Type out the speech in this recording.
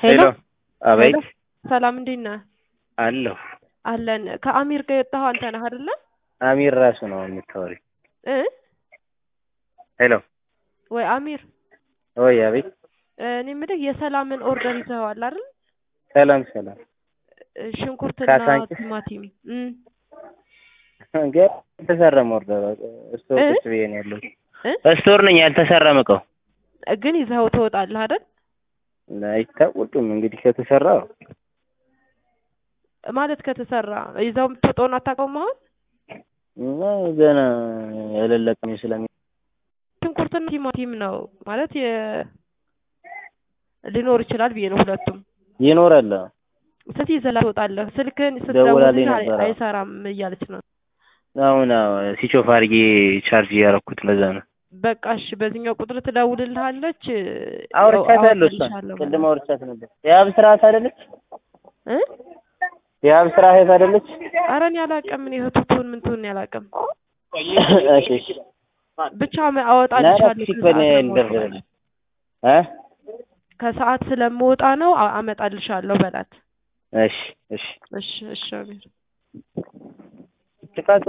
ሄሎ አቤት ሄሎ፣ ሰላም እንዴት ነህ? አለሁ። አለን። ከአሚር ጋር የወጣኸው አንተ ነህ አይደለ? አሚር ራሱ ነው የምታወሪ? እ ሄሎ ወይ አሚር፣ ወይ አቤት። እኔ የምልህ የሰላምን ኦርደር ይዘኸዋል አይደል? ሰላም ሰላም። እ ሽንኩርትና ካሳንቺስ? ቲማቲም እም ገና አልተሰራም። ኦርደር ስቶር እ? ቁጭ ብዬ ነው ያለሁት። እ ስቶር ነኝ፣ ያልተሰራም እቃው ግን ይዘኸው ትወጣለህ አይደል? አይታወቅም እንግዲህ ከተሰራ ማለት ከተሰራ ይዘው የምትወጣውን አታውቀውም አሁን? እና ገና ያለለቅም ስለሚ ሽንኩርትና ቲማቲም ነው ማለት የ ሊኖር ይችላል ብዬ ነው ሁለቱም። ይኖራል። ስለዚህ ይዘህ ትወጣለህ። ስልክህን ደውላልኝ ስትደውልልህ አይ- ነበር። አይሰራም እያለች ነው። አሁን ሲቾፍ አድርጌ ቻርጅ እያደረኩት ለዛ ነው። በቃ እሺ፣ በዚህኛው ቁጥር ትደውልልሃለች። አውርቻታለሁ። እሷን አወጣልሻለሁ ቅድም ማለት አውርቻት ነበር። የአብ ስርዓት አይደለች? እ የአብ ስራ እህት አይደለች? ኧረ እኔ አላውቅም። እኔ እህቱቱን ምን ትሆን ያላውቅም። እሺ እሺ። ብቻ መ- አወጣልሻለሁ ናራፊክ ከሰዓት በኔ ስለምወጣ እንደርደረል ነው። እ ከሰዓት ስለምወጣ ነው አ- አመጣልሻለሁ በላት። እሺ እሺ። እሺ እሺ አሚር ጥቃቱ